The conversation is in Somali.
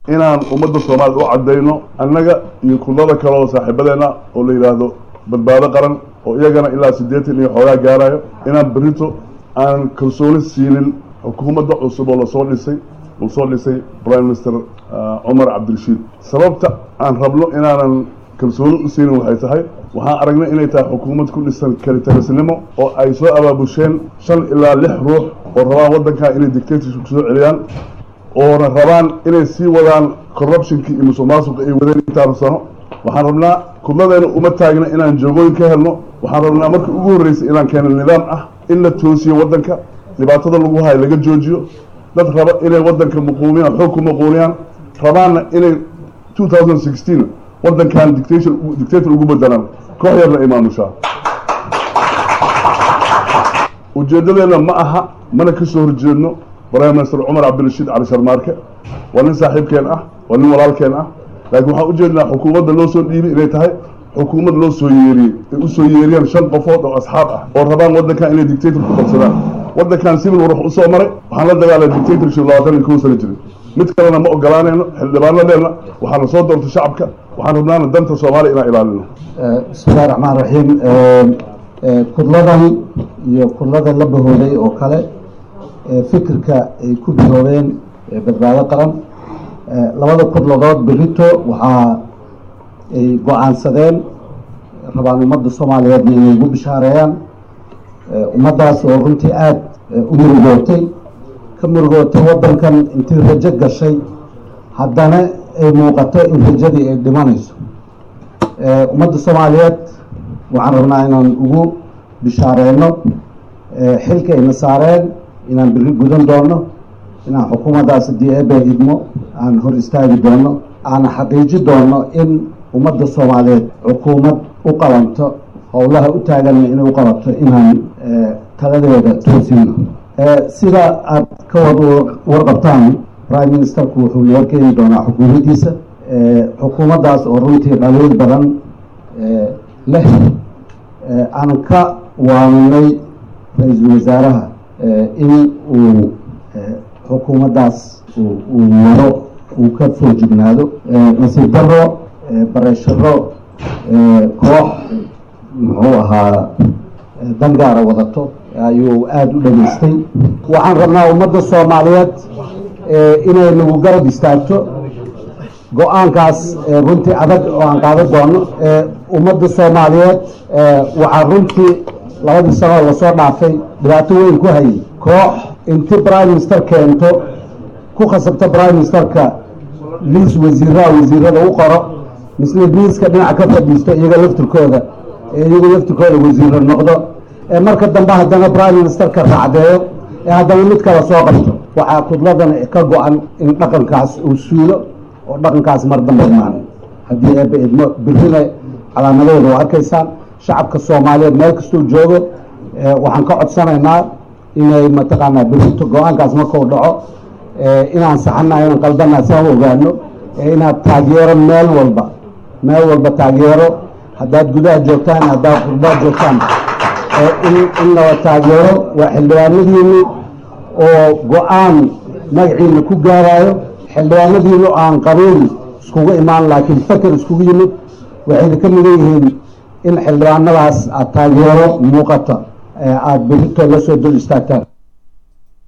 inaan ummadda soomaaliyed u caddayno annaga iyo kullada kale oo saaxiibadeena oo la yidhaahdo badbaado qaran oo iyagana ilaa siddeetan iyo xoogaa gaarayo inaan berito aan kalsooni siinin xukuumadda cusub oo lasoo dhisay uu soo dhisay prime minister cumar cabdirashiid sababta aan rabno inaanan kalsooni u siinin waxay tahay waxaan aragnay inay tahay xukuumad ku dhisan kalitarisnimo oo ay soo abaabusheen shan ilaa lix ruux oo rabaan waddankaa inay dictatorship soo celiyaan oona rabaan inay sii wadaan corruptionkii iyo musuq maasuqa ay wadeen intaanu sano waxaan rabnaa kudladeena uma taagna inaan joogooyin ka helno waxaan rabnaa markii ugu horreysay inaan keeno nidaam ah in la toosiyo waddanka dhibaatada lagu hayo laga joojiyo dad raba inay waddanka muquumiyaan xoog ku muquumiyaan rabaanna inay two thousand sixteen waddankan dictator dictator ugu bedelaan koox yarna ay maamushaa ujeedadeena ma aha mana ka soo horjeedno prime minister cumar cabdirashiid cali sharmaarke waa nin saaxiibkeen ah waa nin walaalkeen ah laakiin waxaan ujeednaa xukuumadda loo soo dhiibay inay tahay xukuumad loo soo yeeriyey ay usoo yeeriyaan shan qofood oo asxaab ah oo rabaan waddankan inay dictator ku qabsadaan waddankan civil war wax usoo maray waxaan la dagaalay dictatorship labaatan iyo kow sano jiray mid kalena ma ogolaanayno xildhibaanadeenna waxaana soo doortay shacabka waxaan rabnaana danta soomaaliya inaan ilaalino bismillahi raxmaan raxiim kudladan iyo kudlada la bahooday oo kale fikirka ay ku biloobeen badbaado qaran labada kudladood berito waxaa ay go-aansadeen rabaan ummadda soomaaliyeedna inay ugu bishaareeyaan ummaddaas oo runtii aada u murugootay ka murugootay waddankan intii rajo gashay haddana ay muuqato in rajadii ay dhimanayso ummadda soomaaliyeed waxaan rabnaa inaan ugu bishaareeno xilka ayna saareen inaan biri gudan doono inaan xukuumaddaas haddii eebe idmo aan hor istaagi doono aan xaqiiji doono in ummadda soomaaliyeed xukuumad u qabanto howlaha u taaganna inay u qabato inaan taladeeda toosino sida aad ka wada warqabtaan prime ministerku wuxuu noo keeni doonaa xukuumaddiisa xukuumaddaas oo runtii dhaliil badan leh aan ka waaninay ra-iisul wasaaraha in uu xukuumaddaas uu waro uu ka soo jignaado nasiib daro bareesharo koox muxuu ahaa dangaara wadato ayuu aada u dhageystay waxaan rabnaa ummadda soomaaliyeed inay nagu garab istaagto go-aankaas runtii adag oo aan qaadan doono ummadda soomaaliyeed waxaa runtii labadii sanoo lasoo dhaafay dhibaato weyn ku hayay koox inti prime minister keento ku khasabta prime ministerka liis wasiiraha wasiirada u qoro misle liiska dhinaca ka fadhiisto iyaga laftirkooda iyaga laftirkooda wasiiro noqdo marka dambe haddana prime ministerka raacdeeyo ee haddana mid kale soo qabto waxaa kudladan ka go-an in dhaqankaas uu suulo oo dhaqankaas mar dambe imaan haddii eebe idmo birina calaamadooda waa arkaysaan shacabka soomaaliyeed meel kastuu joogo waxaan ka codsanaynaa inay mataqaanaa birito go-aankaas markuu dhaco inaan saxana inaan qaldanaa saan ogaano inaad taageero meel walba meel walba taageero haddaad gudaha joogtaan haddaad qurbaad joogtaan in nala taageero waa xildhibaanadiini oo go-aan magaciina ku gaarayo xildhibaanadiinu aan qabiil iskugu imaan laakiin faker iskugu yimid waxayna ka midan yihiin in xildhibaanadaas aad taageero muuqata aada berito la soo dul istaagtaan